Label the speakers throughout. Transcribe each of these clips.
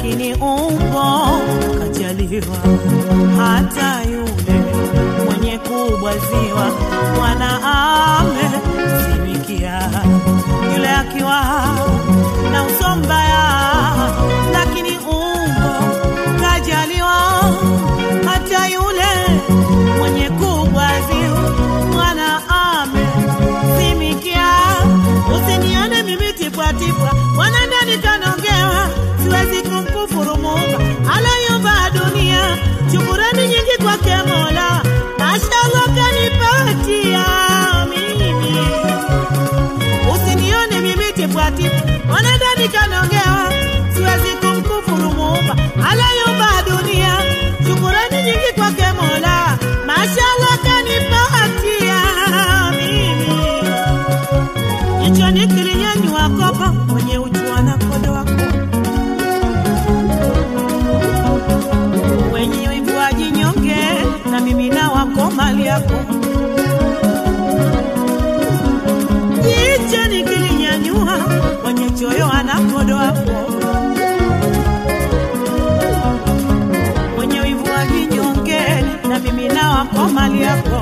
Speaker 1: lakini umbo kajaliwa. Hata yule mwenye kubwaziwa mwana amezimikia, yule akiwa na uso mbaya, lakini umbo kajaliwa. Hata yule mwenye kubwaziwa mwana amezimikia. Usinione mimi tipwatipwa, mwana ndani kanogewa, siwezi kumkufuru Muumba alayumba dunia. Shukurani nyingi kwake Mola, mashallah kanipatia mimi. Usinione mimi tipwatipwa, mwana ndani kanogewa, siwezi kumkufuru Muumba alayumba dunia. Shukurani nyingi kwake Mola, mashallah kanipatia mimi jichoni kilinyanyua kopa mwenye uchua na kodo wako wenye wivu wajinyonge na mimi na wako mali yako jichoni kilinyanyua mwenye choyo ana kodo wako wenye wivu wajinyonge na mimi na wako mali yako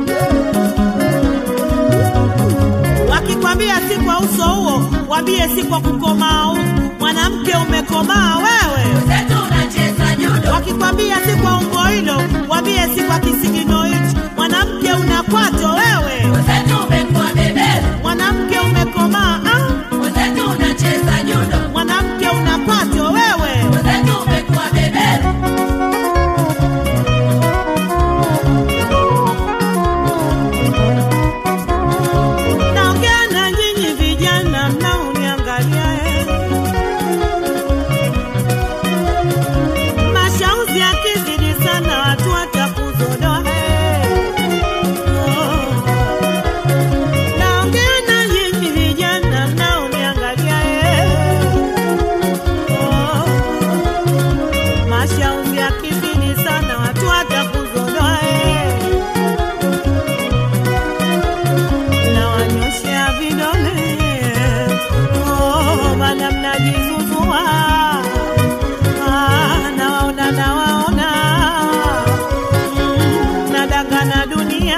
Speaker 1: wakikwambia si kwa uso huo, wambie si kwa kukomaa huku. Mwanamke umekomaa wewe.
Speaker 2: Zetu unacheza judo.
Speaker 1: Wakikwambia si kwa umbo hilo, wambie si kwa kisigino hichi. Mwanamke una kwato wewe.
Speaker 2: Zetu umekuwa beberu.
Speaker 1: Mwanamke umekomaa ah.
Speaker 2: Zetu unacheza judo.
Speaker 1: Mwanamke una kwato wewe.
Speaker 2: Zetu umekuwa beberu.
Speaker 1: Naongea na nyinyi vijana mnaoniangalia eh. Mashauzi yakizidi sana watu watakuzodoa eh. Oh. Naongea na nyinyi vijana mnaoniangalia eh. Oh. Mashauzi yakizidi sana watu watakuzodoa eh. na wanyoshea vidole oh, maana mnajizuzua ah, nawaona nawaona mm, nadangana dunia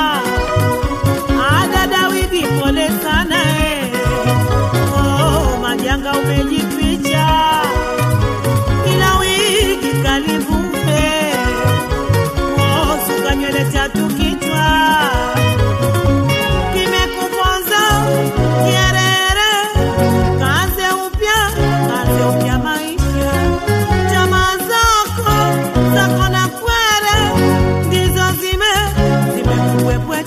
Speaker 1: ah, dada wivi pole sana eh. oh, majanga umejificha ila wiki kalivume oh, suka nywele tatu kichwa kimekuponza kierere, kaze upya, kaze upya maisha. Tamaa zako zako na kwere ndizo zime zimekukwepwe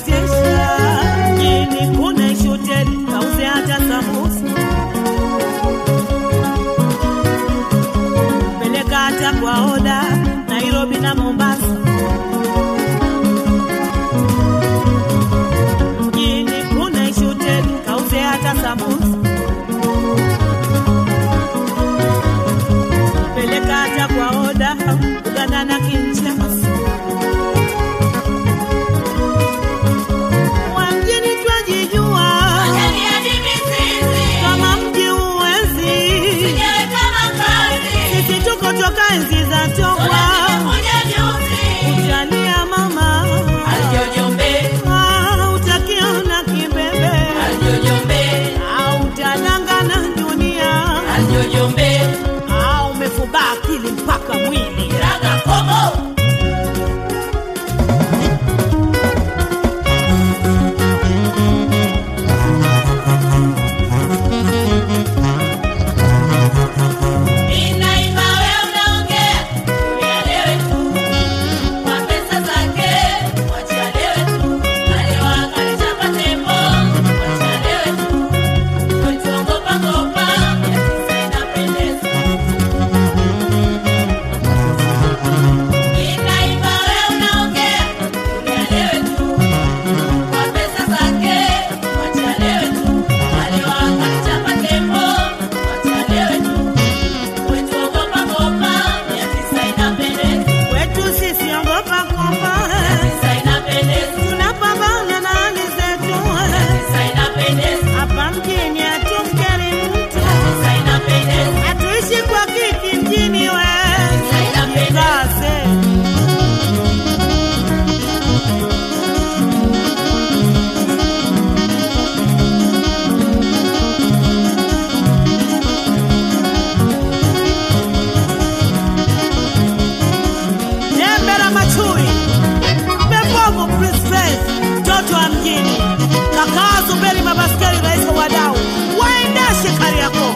Speaker 1: Kakaa Zuberi Mabaskeli, rais wa wadau, waendeshe Kariakoo.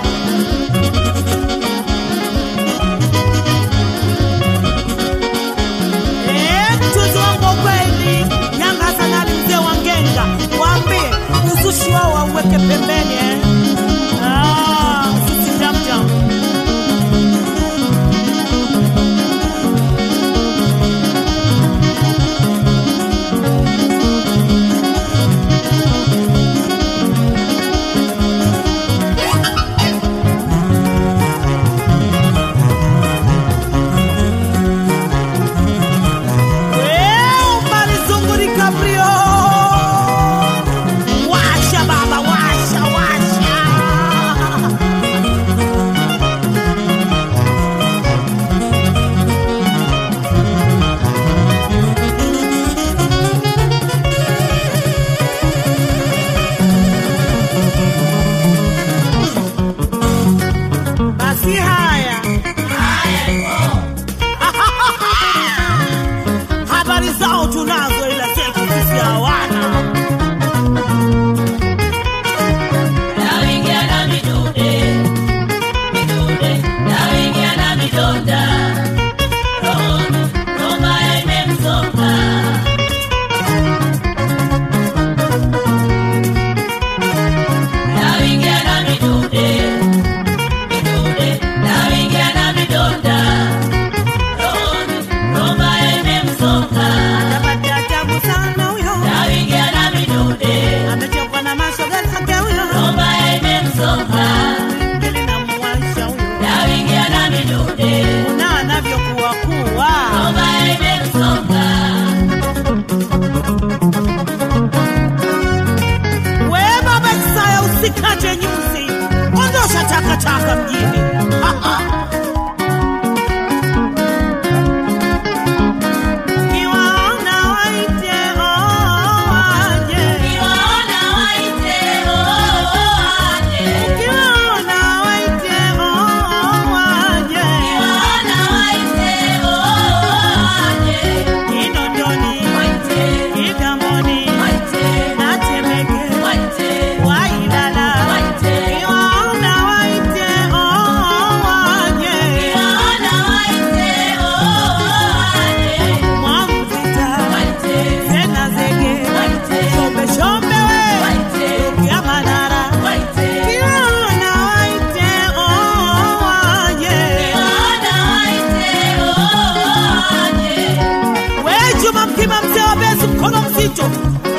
Speaker 1: Eh, mchuzi wangu wa kweli, Yanga Hasanali mzee wa Ngenga, waambie uzushi wao wauweke pembeni eh. Ah, sisi jamjam. Weu, Marizungu DiCaprio. Washa baba, washa, washa. Basi haya habari zao tunazo, ila zetu sisi hawana.
Speaker 2: Naingia na midude, midude, naingia na midonda. Rohoni, Roma imemsonga. Naingia na midude, midude, naingia na midonda. Rohoni, Roma imemsonga.
Speaker 1: Anapata tabu sana huyo,
Speaker 2: Naingia na midude,
Speaker 1: amechokwa na mashoga zake huyo,
Speaker 2: Roma imemsonga.
Speaker 1: ngeli na muwasha huyo,
Speaker 2: Naingia na midude,
Speaker 1: na anavyokuwa kuwa
Speaker 2: Roma imemsonga.
Speaker 1: we baba Isaya, usikate nyuzi, ondosha takataka mjini. Kiwaona waite, oh, waje.
Speaker 2: Niwaona waite, oh, waje.
Speaker 1: Kiwaona waite, oh, waje.
Speaker 2: Niwaona waite, oh, waje.
Speaker 1: Kinondoni,
Speaker 2: Waite,
Speaker 1: Kigamboni,
Speaker 2: waite,
Speaker 1: na Temeke,
Speaker 2: waite,
Speaker 1: Wailala.
Speaker 2: waite.
Speaker 1: Kiwaona waite, oh, waje.
Speaker 2: Niwaona waite, oh, waje.
Speaker 1: Mwamvita,
Speaker 2: Waite,
Speaker 1: Zena Zege,
Speaker 2: waite,
Speaker 1: Shombe Shombe we,
Speaker 2: waite,
Speaker 1: ya Manara.
Speaker 2: waite.
Speaker 1: Kiwaona waite, oh, waje.
Speaker 2: Niwaona waite, oh, waje.
Speaker 1: We Juma Mkima mzee wa Bezi mkono mzito